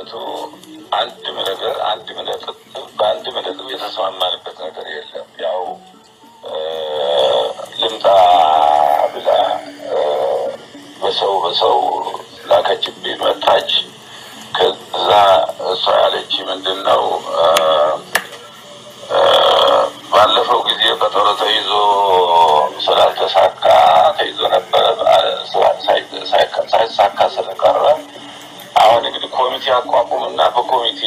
በእውነቱ አንድ ነገር አንድ ነጥብ በአንድ ነጥብ የተስማማንበት ነገር የለም። ያው ልምጣ ብላ በሰው በሰው ላከችብኝ መጣች። ከዛ እሷ ያለች ምንድን ነው ባለፈው ጊዜ ቀጠሮ ተይዞ ስላልተሳካ ተይዞ ነበረ ሳይሳካ ስለቀረ አሁን እንግዲህ ኮሚቴ አቋቁምና በኮሚቴ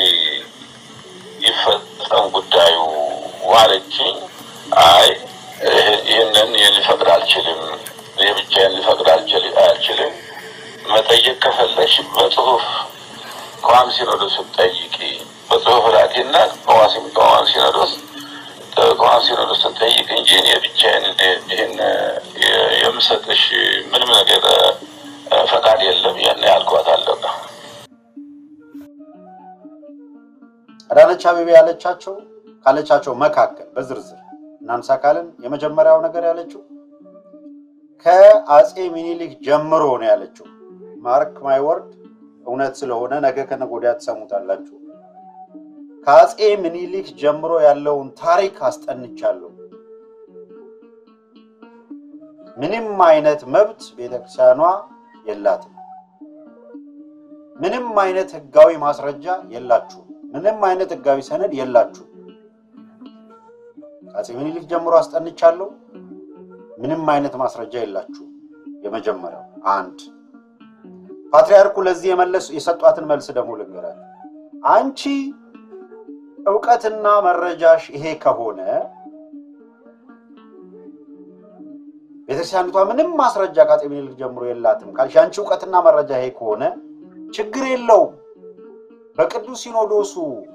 ይፈጸም ጉዳዩ ዋለችኝ። አይ ይህንን ልፈቅድ አልችልም፣ ይህ ብቻዬን ልፈቅድ አልችልም። መጠየቅ ከፈለሽ በጽሁፍ ከዋም ሲኖዶስ ጠይቂ፣ በጽሁፍ ላኪና ከዋም ሲኖዶስ ከዋም ሲኖዶስን ጠይቅ እንጂ እኔ ብቻዬን ይህን የምሰጥሽ ምንም ነገር ፈቃድ የለም። ያን ያልኳት አለቀ። አዳነች አቤቤ ያለቻቸው ካለቻቸው መካከል በዝርዝር እናንሳ ካልን የመጀመሪያው ነገር ያለችው ከአፄ ሚኒሊክ ጀምሮ ነው ያለችው። ማርክ ማይ ወርድ እውነት ስለሆነ ነገ ከነገ ወዲያ ትሰሙታላችሁ። ከአፄ ሚኒሊክ ጀምሮ ያለውን ታሪክ አስጠንቻለሁ። ምንም አይነት መብት ቤተክርስቲያኗ የላትም። ምንም አይነት ህጋዊ ማስረጃ የላችሁም። ምንም አይነት ህጋዊ ሰነድ የላችሁም። አፄ ሚኒሊክ ጀምሮ አስጠንቻለሁ። ምንም አይነት ማስረጃ የላችሁም። የመጀመሪያው አንድ ፓትርያርኩ ለዚህ የመለሱ የሰጧትን መልስ ደግሞ ልንገራችሁ። አንቺ እውቀትና መረጃሽ ይሄ ከሆነ ቤተክርስቲያኒቷ ምንም ማስረጃ ከአፄ ሚኒሊክ ጀምሮ የላትም ካልሽ አንቺ እውቀትና መረጃ ይሄ ከሆነ ችግር የለውም። በቅዱስ ሲኖዶሱ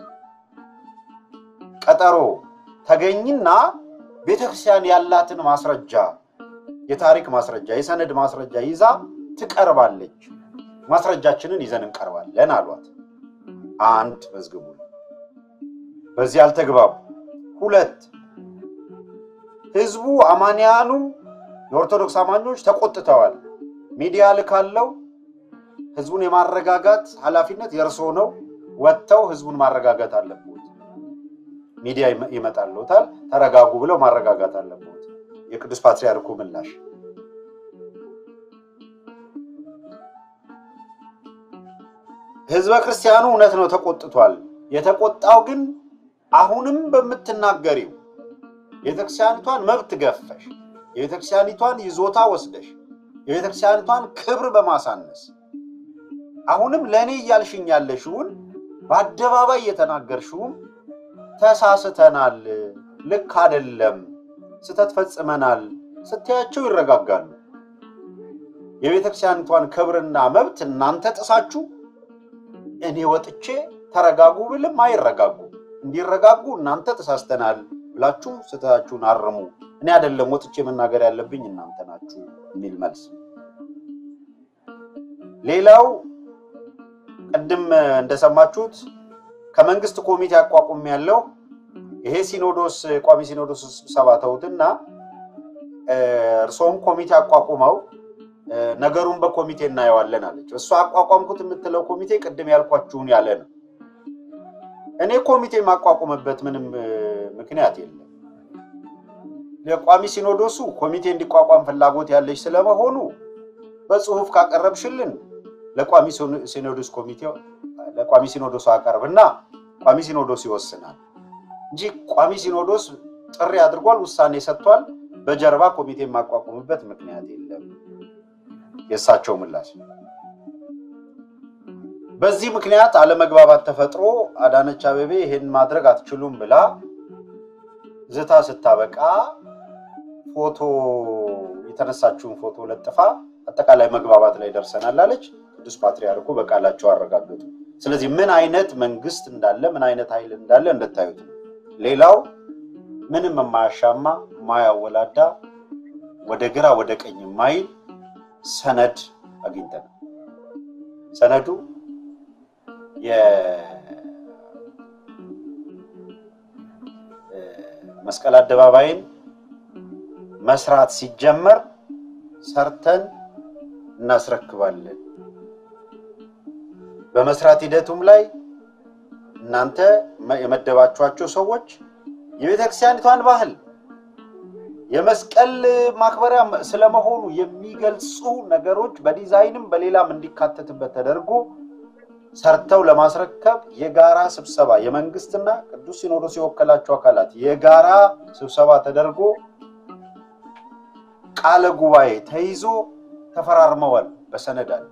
ቀጠሮ ተገኝና ቤተክርስቲያን ያላትን ማስረጃ የታሪክ ማስረጃ፣ የሰነድ ማስረጃ ይዛ ትቀርባለች። ማስረጃችንን ይዘን እንቀርባለን አሏት። አንድ መዝግቡ። በዚህ አልተግባቡ። ሁለት ህዝቡ አማንያኑ የኦርቶዶክስ አማኞች ተቆጥተዋል። ሚዲያ ልካለው ህዝቡን የማረጋጋት ኃላፊነት የእርስዎ ነው። ወጥተው ህዝቡን ማረጋጋት አለብዎት። ሚዲያ ይመጣልዎታል። ተረጋጉ ብለው ማረጋጋት አለብዎት። የቅዱስ ፓትርያርኩ ምላሽ ህዝበ ክርስቲያኑ እውነት ነው ተቆጥቷል። የተቆጣው ግን አሁንም በምትናገሪው የቤተክርስቲያኒቷን መብት ገፈሽ፣ የቤተክርስቲያኒቷን ይዞታ ወስደሽ፣ የቤተክርስቲያኒቷን ክብር በማሳነስ አሁንም ለእኔ እያልሽኝ ያለሽውን በአደባባይ የተናገርሽውም ተሳስተናል፣ ልክ አደለም፣ ስተት ፈጽመናል ስትያቸው ይረጋጋሉ። የቤተክርስቲያኒቷን ክብርና መብት እናንተ ጥሳችሁ እኔ ወጥቼ ተረጋጉ ብልም አይረጋጉ። እንዲረጋጉ እናንተ ተሳስተናል ብላችሁ ስህተታችሁን አርሙ፣ እኔ አይደለም ወጥቼ መናገር ያለብኝ እናንተ ናችሁ የሚል መልስ። ሌላው ቅድም እንደሰማችሁት ከመንግስት ኮሚቴ አቋቁም ያለው ይሄ ሲኖዶስ ቋሚ ሲኖዶስ ስብሰባ ተውትና እርስዎም ኮሚቴ አቋቁመው ነገሩን በኮሚቴ እናየዋለን አለች። እሷ አቋቋምኩት የምትለው ኮሚቴ ቅድም ያልኳችሁን ያለ ነው። እኔ ኮሚቴ የማቋቁምበት ምንም ምክንያት የለም። የቋሚ ሲኖዶሱ ኮሚቴ እንዲቋቋም ፍላጎት ያለች ስለመሆኑ በጽሁፍ ካቀረብሽልን ለቋሚ ሲኖዶስ ኮሚቴ ለቋሚ ሲኖዶሱ አቀርብና ቋሚ ሲኖዶስ ይወስናል እንጂ ቋሚ ሲኖዶስ ጥሪ አድርጓል፣ ውሳኔ ሰጥቷል። በጀርባ ኮሚቴ የማቋቁምበት ምክንያት የለም። የእሳቸው ምላሽ በዚህ ምክንያት አለመግባባት ተፈጥሮ አዳነች አቤቤ ይሄን ማድረግ አትችሉም ብላ ዝታ ስታበቃ ፎቶ የተነሳችውን ፎቶ ለጥፋ አጠቃላይ መግባባት ላይ ደርሰናል አለች። ቅዱስ ፓትርያርኩ በቃላቸው አረጋገጡ። ስለዚህ ምን አይነት መንግስት እንዳለ ምን አይነት ኃይል እንዳለ እንድታዩት ነው። ሌላው ምንም የማያሻማ የማያወላዳ ወደ ግራ ወደ ቀኝ የማይል ሰነድ አግኝተናል። ሰነዱ የመስቀል አደባባይን መስራት ሲጀመር ሰርተን እናስረክባለን። በመስራት ሂደቱም ላይ እናንተ የመደባችኋቸው ሰዎች የቤተ ክርስቲያኒቷን ባህል የመስቀል ማክበሪያ ስለመሆኑ የሚገልጹ ነገሮች በዲዛይንም በሌላም እንዲካተትበት ተደርጎ ሰርተው ለማስረከብ የጋራ ስብሰባ የመንግስትና ቅዱስ ሲኖዶስ የወከላቸው አካላት የጋራ ስብሰባ ተደርጎ ቃለ ጉባኤ ተይዞ ተፈራርመዋል። በሰነድ አለ።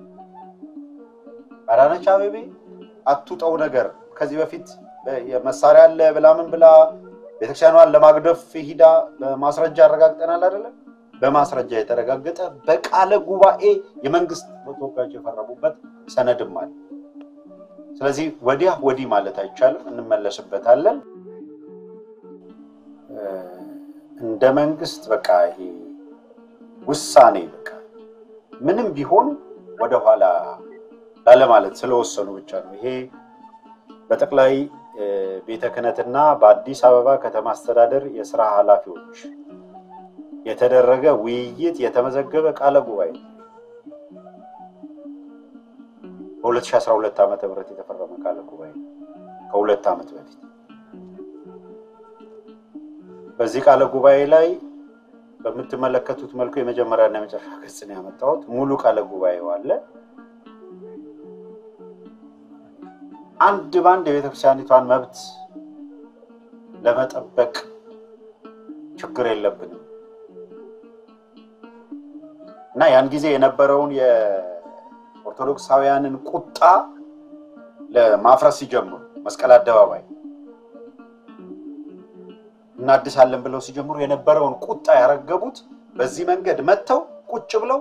አዳነች አቤቤ አትውጠው ነገር ከዚህ በፊት መሳሪያ አለ ብላ ምን ብላ ቤተክርስቲያኗን ለማግደፍ ሂዳ በማስረጃ አረጋግጠናል አይደለም? በማስረጃ የተረጋገጠ በቃለ ጉባኤ የመንግስት ተወካዮች የፈረሙበት ሰነድም አለ። ስለዚህ ወዲያ ወዲህ ማለት አይቻልም፣ እንመለስበታለን። እንደ መንግስት በቃ ይሄ ውሳኔ በቃ ምንም ቢሆን ወደኋላ ላለማለት ስለወሰኑ ብቻ ነው። ይሄ በጠቅላይ ቤተ ክህነትና በአዲስ አበባ ከተማ አስተዳደር የስራ ኃላፊዎች የተደረገ ውይይት የተመዘገበ ቃለ ጉባኤ በ2012 ዓ ም የተፈረመ ቃለ ጉባኤ ከሁለት ዓመት በፊት በዚህ ቃለ ጉባኤ ላይ በምትመለከቱት መልኩ የመጀመሪያና የመጨረሻ ገጽ ነው ያመጣሁት። ሙሉ ቃለ ጉባኤው አለ። አንድ ባንድ የቤተክርስቲያኒቷን መብት ለመጠበቅ ችግር የለብንም እና ያን ጊዜ የነበረውን የኦርቶዶክሳውያንን ቁጣ ለማፍረስ ሲጀምሩ መስቀል አደባባይ እናድሳለን ብለው ሲጀምሩ የነበረውን ቁጣ ያረገቡት በዚህ መንገድ መጥተው ቁጭ ብለው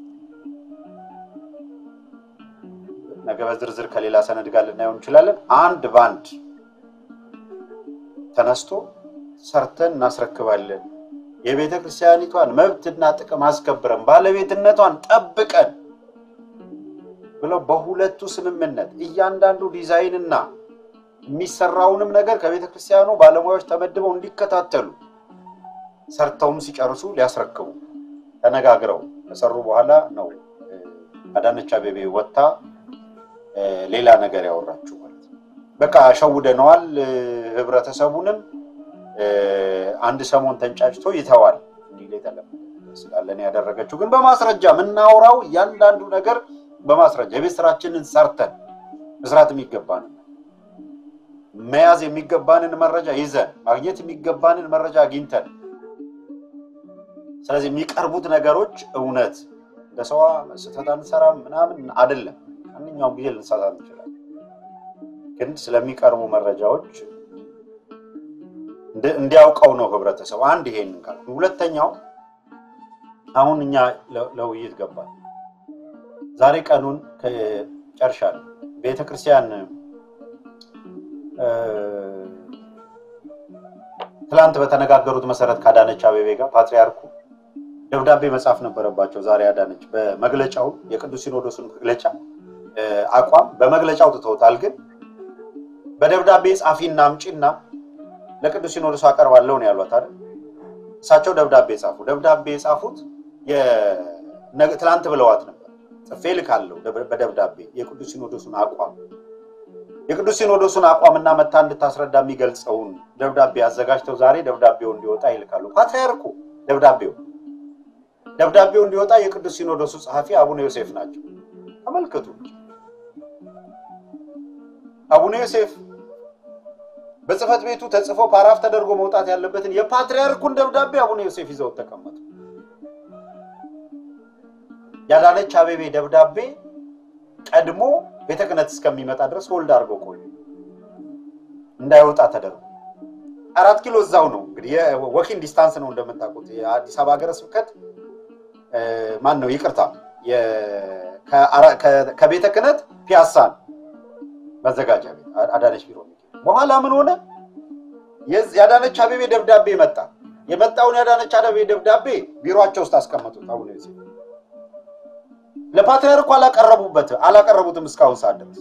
ነገ በዝርዝር ከሌላ ሰነድ ጋር ልናየው እንችላለን። አንድ ባንድ ተነስቶ ሰርተን እናስረክባለን፣ የቤተ ክርስቲያኒቷን መብትና ጥቅም አስከብረን ባለቤትነቷን ጠብቀን ብለው በሁለቱ ስምምነት እያንዳንዱ ዲዛይንና የሚሰራውንም ነገር ከቤተ ክርስቲያኑ ባለሙያዎች ተመድበው እንዲከታተሉ ሰርተውም ሲጨርሱ ሊያስረክቡ ተነጋግረው ከሰሩ በኋላ ነው አዳነች አቤቤ ወጥታ ሌላ ነገር ያወራችሁ ማለት ነው። በቃ ሸውደነዋል፣ ህብረተሰቡንም አንድ ሰሞን ተንጫጭቶ ይተዋል እንዲል የተለመደ ስላለን ያደረገችው ግን በማስረጃ የምናወራው እያንዳንዱ ነገር በማስረጃ የቤት ስራችንን ሰርተን መስራት የሚገባንን መያዝ የሚገባንን መረጃ ይዘን ማግኘት የሚገባንን መረጃ አግኝተን ስለዚህ የሚቀርቡት ነገሮች እውነት እንደ ሰዋ ስህተት አንሰራም ምናምን አይደለም። ማንኛውም ጊዜ ልንሳሳት እንችላለን። ግን ስለሚቀርቡ መረጃዎች እንዲያውቀው ነው ህብረተሰቡ። አንድ ይሄንን ቃል ሁለተኛው አሁን እኛ ለውይይት ገባል። ዛሬ ቀኑን ጨርሻለሁ። ቤተ ክርስቲያን ትላንት በተነጋገሩት መሰረት ከአዳነች አቤቤ ጋር ፓትሪያርኩ ደብዳቤ መጻፍ ነበረባቸው። ዛሬ አዳነች በመግለጫው የቅዱስ ሲኖዶስን መግለጫ አቋም በመግለጫ አውጥተውታል። ግን በደብዳቤ ጻፊና አምጪና ለቅዱስ ሲኖዶስ አቀርባለሁ ነው ያሏት አይደል? እሳቸው ደብዳቤ ጻፉ። ደብዳቤ የጻፉት ትላንት ብለዋት ነበር። ጽፌ ልካለሁ በደብዳቤ የቅዱስ ሲኖዶሱን አቋም የቅዱስ ሲኖዶሱን አቋምና መታ እንድታስረዳ የሚገልጸውን ደብዳቤ አዘጋጅተው ዛሬ ደብዳቤው እንዲወጣ ይልካሉ። ፓትርያርኩ ደብዳቤው ደብዳቤው እንዲወጣ የቅዱስ ሲኖዶሱ ጸሐፊ አቡነ ዮሴፍ ናቸው። ተመልከቱ። አቡነ ዮሴፍ በጽህፈት ቤቱ ተጽፎ ፓራፍ ተደርጎ መውጣት ያለበትን የፓትርያርኩን ደብዳቤ አቡነ ዮሴፍ ይዘው ተቀመጡ። የአዳነች አቤቤ ደብዳቤ ቀድሞ ቤተ ክህነት እስከሚመጣ ድረስ ሆልድ አድርገው ቆዩ፣ እንዳይወጣ ተደርጎ። አራት ኪሎ እዛው ነው እንግዲህ የወኪንግ ዲስታንስ ነው እንደምታውቁት። የአዲስ አበባ ሀገረ ስብከት ማን ነው ይቅርታ፣ ከቤተ ክህነት ፒያሳን መዘጋጃ ቤት አዳነች ቢሮ። በኋላ ምን ሆነ? የአዳነች አቤቤ ደብዳቤ መጣ። የመጣውን የአዳነች አቤቤ ደብዳቤ ቢሮቸው ውስጥ አስቀመጡት አቡነ ዮሴፍ ለፓትርያርኩ አላቀረቡበት አላቀረቡትም እስካሁን ሰዓት ድረስ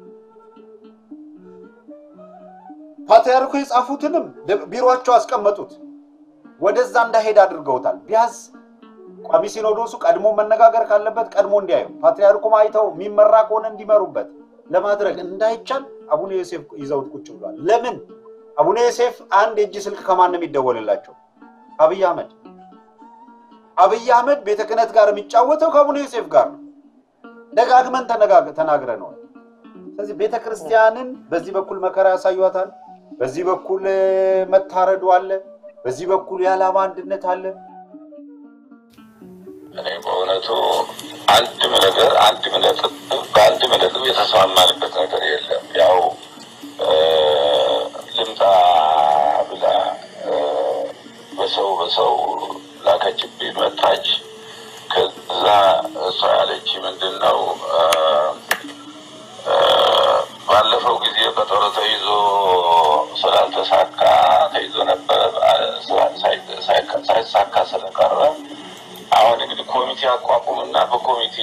ፓትርያርኩ የጻፉትንም ቢሮቸው አስቀመጡት። ወደዛ እንዳሄድ አድርገውታል። ቢያዝ ቋሚ ሲኖዶሱ ቀድሞ መነጋገር ካለበት ቀድሞ እንዲያዩ ፓትርያርኩም አይተው የሚመራ ከሆነ እንዲመሩበት ለማድረግ እንዳይቻል አቡነ ዮሴፍ ይዘውት ቁጭ ብሏል። ለምን አቡነ ዮሴፍ አንድ የእጅ ስልክ ከማን ነው የሚደወልላቸው? አብይ አህመድ። አብይ አህመድ ቤተ ክህነት ጋር የሚጫወተው ከአቡነ ዮሴፍ ጋር ነው። ደጋግመን ተናግረነዋል። ስለዚህ ቤተ ክርስቲያንን በዚህ በኩል መከራ ያሳዩታል፣ በዚህ በኩል መታረዱ አለ፣ በዚህ በኩል የዓላማ አንድነት አለ። እኔ በእውነቱ አንድም ነገር አንድም ነጥብ በአንድም ነጥብ የተስማማንበት ነገር የለም። ያው ልምጣ ብላ በሰው በሰው ላከችብኝ መጣች። ከዛ እሷ ያለች ምንድን ነው ባለፈው ጊዜ ቀጠሮ ተይዞ ስላልተሳካ ተይዞ ነበረ ሳይሳካ ስለቀረ አሁን እንግዲህ ኮሚቴ አቋቁምና በኮሚቴ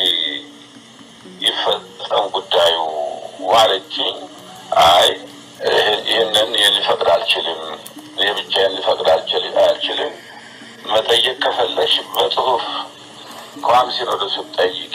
ይፈጸም ጉዳዩ ዋለችኝ። አይ ይህንን ሊፈቅድ አልችልም፣ ይህ ብቻዬን ሊፈቅድ አልችልም። መጠየቅ ከፈለሽ በጽሁፍ ቋሚ ሲኖዶሱ ጠይቂ